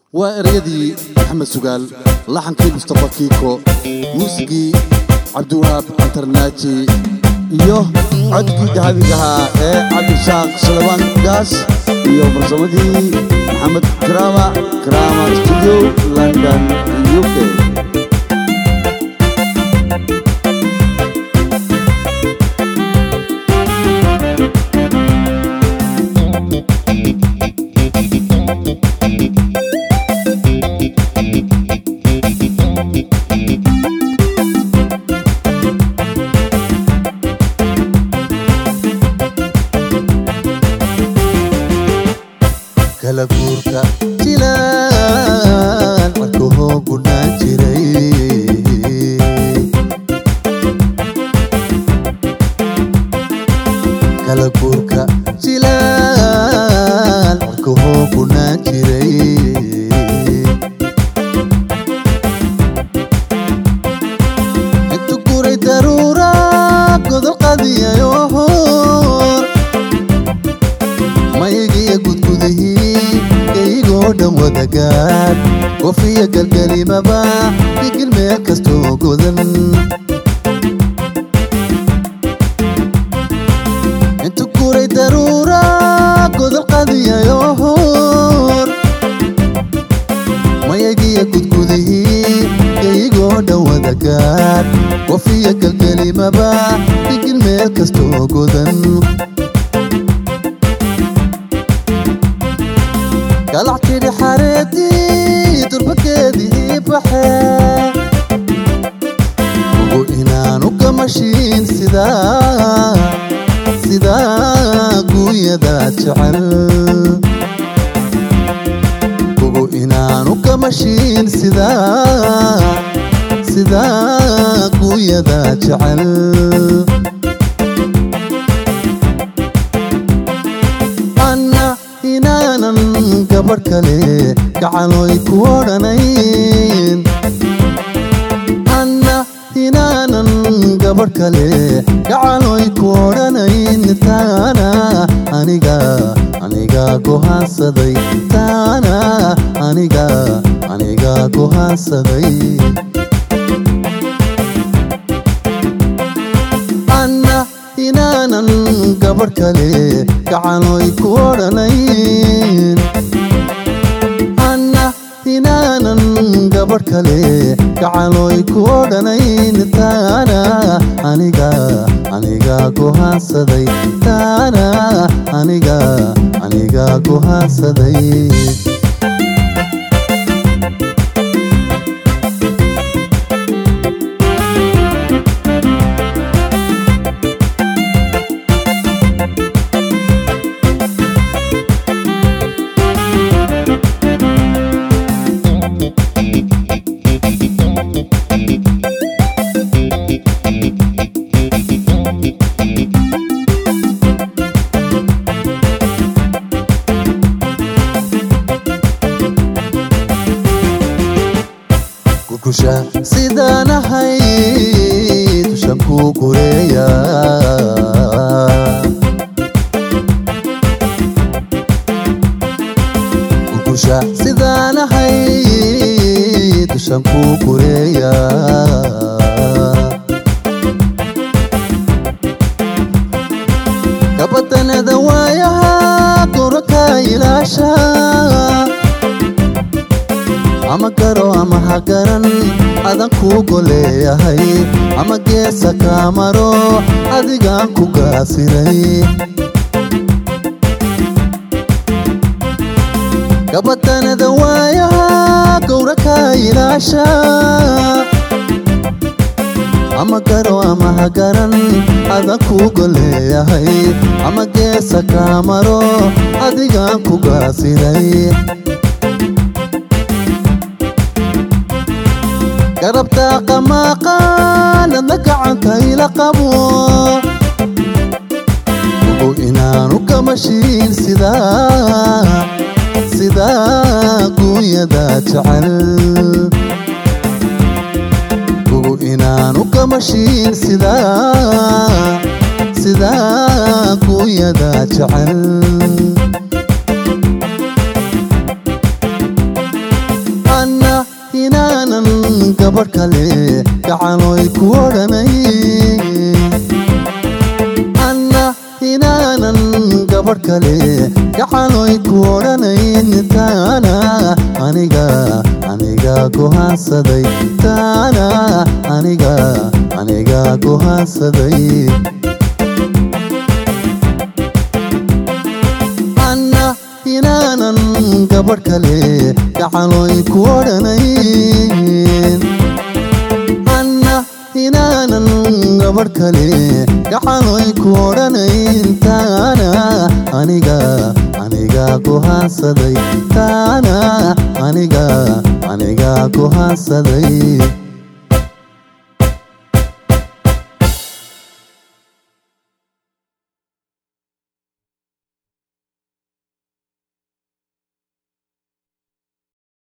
waa ereyadii maxamed sugaal laxankii mustafa kiiko muusigii cabdiwahaab antarnaaji iyo codkii dahabigahaa ee cabdishaaq salabaan gaas iyo farsamadii maxamed karaama karaama studio london u k kala guurka jilaan codkahoo gunaan jiray kala guurka jilaan codkahoo gunaan jiray intu guray daruura godol qadiyayo hor mayigiyo gudgudihii kaygoo dhan wadagaad qofiyo galgalimaba digil meel kastoo godan intu guray daruura godol qadiyayo hor mayagiyo gudgudihii kaygoo dhan wadagaad qofiyo galgalimaba digil meel kastoo godan galac tidhi xareedii durbageedii baxe ugu inaanu gamashiin sidaa sidaa guunyada jecel ugu inaanu gamashiin sidaa sidaa guunyada jecel anna inaanan gabadh kale gacaloy ku odhanayn anna inaanan gabadh kale gacaloy ku odhanayn taana aniga aniga gohaansaday taana aniga aniga gohaansaday anna inaanan gabadh kale gacaloy ku odhanayn anna inaanan gabadh kale gacaloy ku odhanayn taana aniga aniga gohaansaday taana aniga aniga gohaansaday gurgusha sidaan ahay dushan ku gureeya gurgusha sidaan ahay dushan ku gureeya gabadanada waayaha goraka ilaasha ama garo ama ha garan adan kuu goleeyahay ama geesa kaa maro adigaan ku gaasiray gabadanada waayaha gowra kaa ilaasha ama garo ama ha garan adan kuu goleeyahay ama geesa kaa maro adigaan ku gaasiray garabtaa qamaaqaanadna gacanta ila qabo ugu inaanu gamashiin sidaa sidaa guunyada jecel ugu inaanu gamashiin sidaa sidaa guunyada jecel inaanan gabadh kale gacanoy ku odhanayn anna inaanan gabadh kale gacanoy ku odhanayn taana aniga aniga gohaansaday taana aniga aniga gohaansaday anna inaanan gabadh kale gacanoy ku odhanayn anna inaanan gabadh kale gacanoy ku odhanayn taana aniga aniga gohaansaday taana aniga aniga gohaansaday